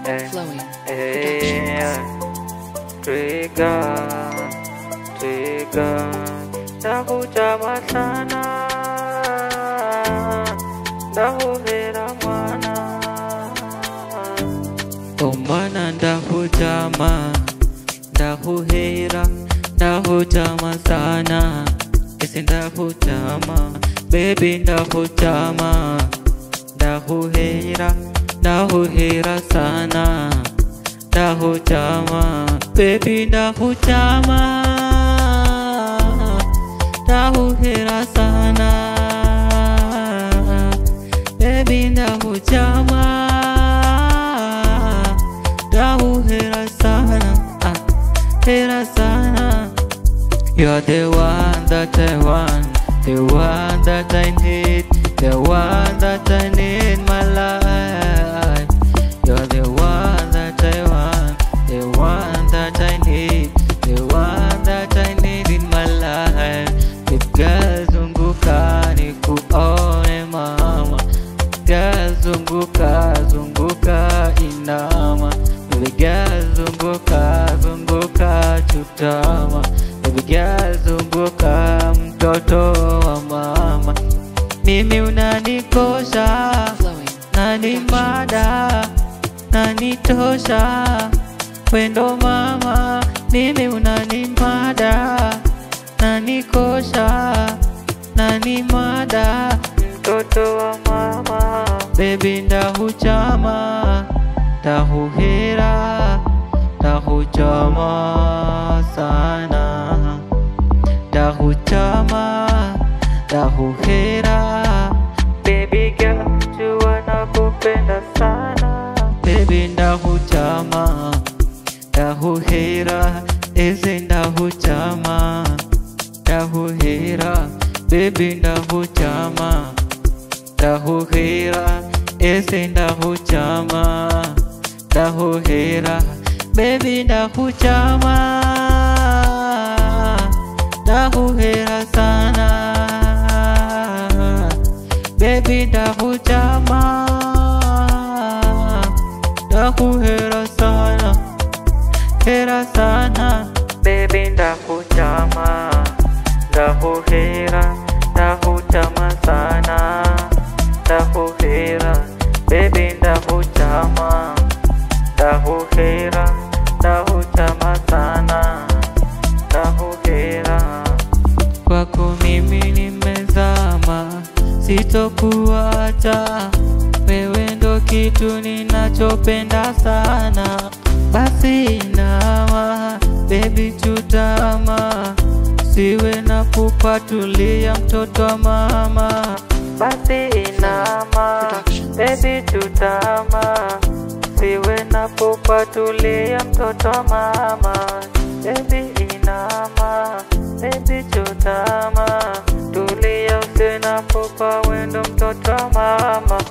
eh, Flowing eh, Trigger, trigger, ndakuchama sana, ndakuvera mwana, omwana ndakuchama, ndakuhera, ndakuchama sana, ese ndakuchama, baby ndakuchama, ndakuhera, ndakuhera sana ndakuchama baby ndakuchama ndakuhera sana baby ndakuchama ndakuhera sana ah, hera sana You're the one that I want, the one that I need, the one that I need in my life. You're the one that I want, the one that I need, the one that I need in my life. Piga zunguka nikuone mama, piga zunguka zunguka inama, piga zunguka zunguka chutama, piga zunguka mtoto wa mama, mimi unanikosha Flowing nani mada nani tosha wendo mama mimi unani mada nani kosha nani mada mtoto wa mama bebi ndahuchama ndahuhera ndahuchama sana ndahuchama ndahuhera baby girl jua nakupenda sana baby ndahuchama ndahuhera eze ndahuchama ndahuhera baby ndahuchama ndahuhera eze ndahuchama ndahuhera baby ndahuchama ndahuhera sana baby ndakuchama ndakuhera sana hera sana baby ndakuchama ndakuhera ndakuchama sana ndakuhera baby ndakuchama ndakuhera ndakuchama sana ndakuhera kwako mimi nimezama, sitokuacha wewe, ndo kitu ninachopenda sana. Basi inama baby, chutama, siwe na pupa, tulia mtoto wa mama. Basi inama baby, chutama, siwe na pupa, tulia mtoto wa mama. Baby inama, baby chutama, tulia usiwe na pupa, wendo mtoto wa mama.